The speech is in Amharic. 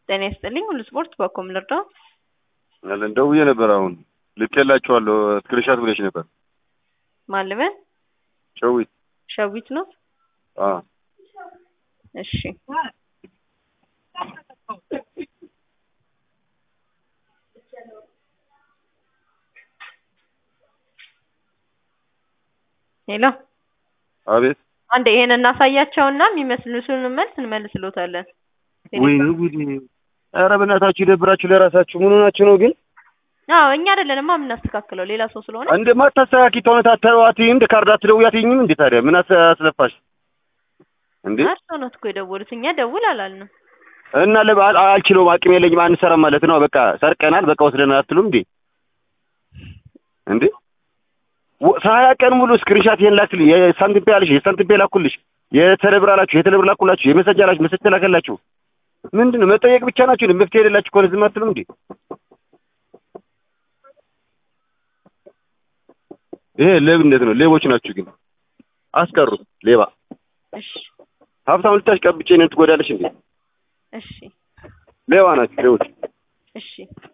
ጤና ይስጥልኝ ሁሉ ስፖርት በኮም ልርዳው? አለን ደውዬ ነበር። አሁን ልኬላችኋለሁ ስክሪንሻት ብለሽ ነበር። ማልበን ሸዊት ሸዊት ነው። አ እሺ ሄሎ አቤት አንዴ ይሄን እናሳያቸውና የሚመስሉትን መልስ እንመልስሎታለን። ወይኔ ጉዴ! ኧረ በእናታችሁ ይደብራችሁ ለራሳችሁ ምን ሆናችሁ ነው ግን? አዎ እኛ አይደለንማ የምናስተካክለው ሌላ ሰው ስለሆነ እንደ ማታስተካኪ ተሆነ ታተዋት እንደ ካርድ አትደውያትኝም እንዴ ታዲያ ምን አስ- አስለፋሽ እንዴ? እርስዎ ነው እኮ የደወሉት እኛ ደውል አላልንም። እና ለባ አል- አልችለውም አቅም የለኝም አንሰራም ማለት ነው። በቃ ሰርቀናል፣ በቃ ወስደናል አትሉም እንዴ? እንዴ ወ- ሀያ ቀን ሙሉ ስክሪንሻት ይሄን ላክልኝ፣ የሳንቲም ፔ አለሽ፣ የሳንቲም ፔ ላኩልሽ፣ የተለብር አላችሁ፣ የተለብር ላኩላችሁ፣ የመሰጃ አላችሁ፣ መሰጃ ላከላችሁ። ምንድን ነው መጠየቅ ብቻ ናችሁ? እንዴ? መፍትሄ የሌላችሁ ከሆነ ዝም አትሉም እንዴ? ይሄ ሌብነት ነው። ሌቦች ናችሁ ግን አስቀሩት። ሌባ እሺ ሀብታም ልታሽቀብጬ እኔን ትጎዳለሽ እንዴ? እሺ ሌባ ናችሁ ሌቦች። እሺ